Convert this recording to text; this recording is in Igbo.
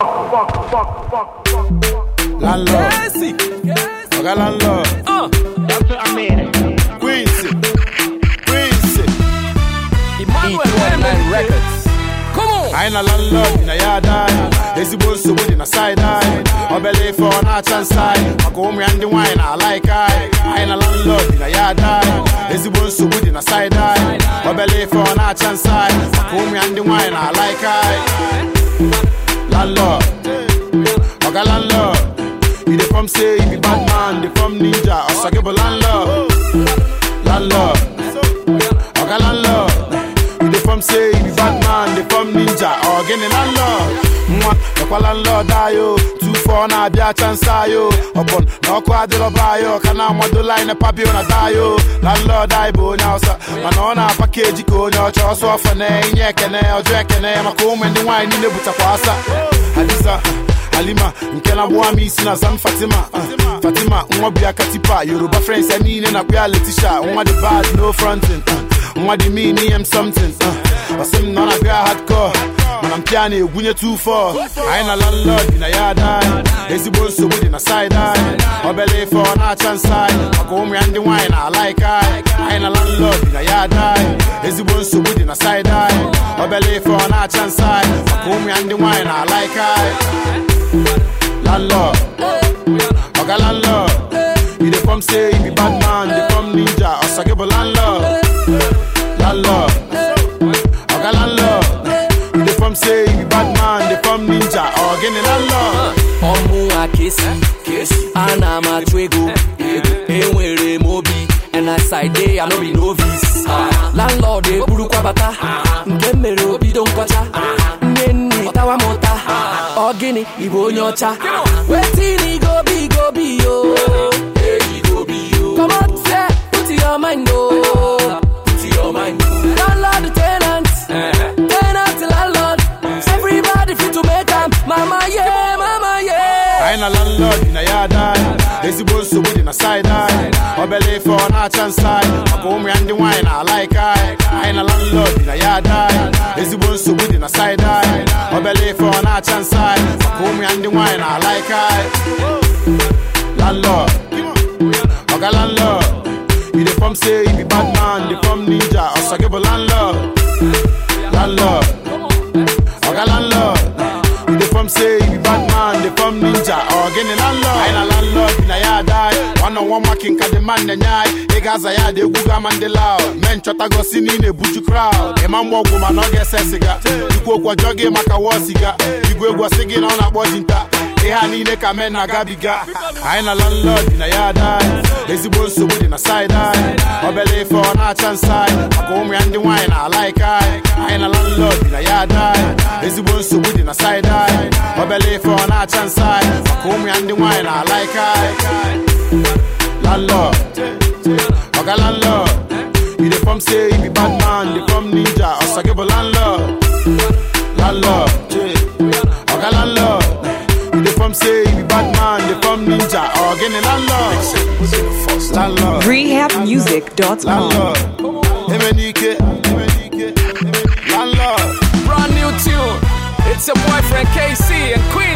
Landlord, Classic. Oga landlord, Uh, Quincy, Quincy. Emmanuel E219 Wembe. Records. Come on. Anyị na landlord na ya ada ezigbo nsogbu dị na side anyị obele ife ọ na-acha nsa anyị maka ụmụ ya ndị nwaanyị na-ala ike anyị anyị na landlord dị na ya ada ezigbo nsogbu dị na side anyị obele ife ọ na-acha nsa anyị maka ụmụ ya ndị nwaanyị na-ala ike anyị landlord oga landlord you dey form say you be bad man dey form ninja ọsọ gị bụ landlord landlord oga landlord you dey form say you be bad man dey form ninja ọ gịnị landlord nwa ekwa landlord ayo tufo na-abịa chansa ayo ọbọn na ọkụ adịrọba ayo ka na-amado line papio na dayo landlord anyị bụ onye hausa mana ọ na-apakeji ka onye ọcha ọsọ ọfọ na inye ekene ọjọọ ekene maka ụmụ ndị nwaanyị niile butakwa asa hadiza halima nke na-agbụwa m isi na zan fatima uh, fatima nwa bụ ya katipa yoruba friends ya niile na kpịa letisha nwa dị bad no fronting uh, nwa dị mean ihe m something uh, ọsị m nọ na bịa hardcore mana mpịa na-egwunye 2-4 anyị na landlord bi na ya ada anyị ezigbo nsogbu dị na side anyị obele ife ọ na-acha nsa anyị maka ụmụ ya ndị nwaanyị na-ala ike anyị anyị na landlord bi na ya ada anyị ezigbo nsogbu dị na side anyị obele ife ọ na-acha nsa anyị maka ụmụ ya ndị nwaanyị na-ala ike anyị landlord oga landlord you dey form say you be bad man dey form ninja ọsọ gị bụ landlord landlord oga landlord you dey form say you be bad man dey form ninja ọ gịnị landlord ọmụ akesi ana m achụ ego enwere m obi and as I dey I no be novice landlord eburukwa bata nke m mere obido nkọcha nne nne ọtawa m ụta ọ gịnị ịbụ onye ọcha wetin i go be go be yo comot say put your mind o landlord tenant tenant landlord everybody fit to make am mama yeah mama yeah anyị na landlord bi na ya ada anyị ezigbo nsogbu dị na side anyị obele ife ọ na-acha nsa anyị maka ụmụ ya ndị nwaanyị na-ala ike anyị anyị na landlord bi na ya ada anyị ezigbo nsogbu dị na side anyị obele ife ọ na-acha nsa anyị maka ụmụ ya ndị nwaanyị na-ala ike anyị landlord oga landlord you dey form say you be bad man dey form ninja ọsọ gị bụ landlord landlord oga landlord you dey form say you be bad man dey form ninja ọ gịnị landlord anyị na landlord bi na ya ada anyị one on one makin ka dị man na-enye anyị ị ga-aza ya dị egwu gama ndị loud mee nchọtago si na ị na-ebuju crowd ịma mgbe ọgwụ mana ọ ga-ese siga ikwu okwu ọjọọ gị maka wọ siga igwe egwu ọsị gị na ọ na-akpọ dinta ihe a niile ka men na-agabiga anyị na landlord bi na ya ada anyị ezigbo nsogbu dị na side anyị obele ife ọ na-acha nsa anyị maka ụmụ ya ndị nwaanyị na-ala ike anyị anyị na landlord bi na ya ada anyị ezigbo nsogbu dị na side anyị obele ife ọ na-acha nsa anyị maka ụmụ ya ndị nwaanyị na-ala ike anyị landlord oga landlord you dey form say you be bad man dey form ninja ọsọ gị bụ landlord landlord oga landlord you dey form say you be bad man dey form ninja ọ gịnị landlord landlord rehabmusic.com. landlord emenike emenike landlord Brand new tune. It's your boyfriend KC and Queen.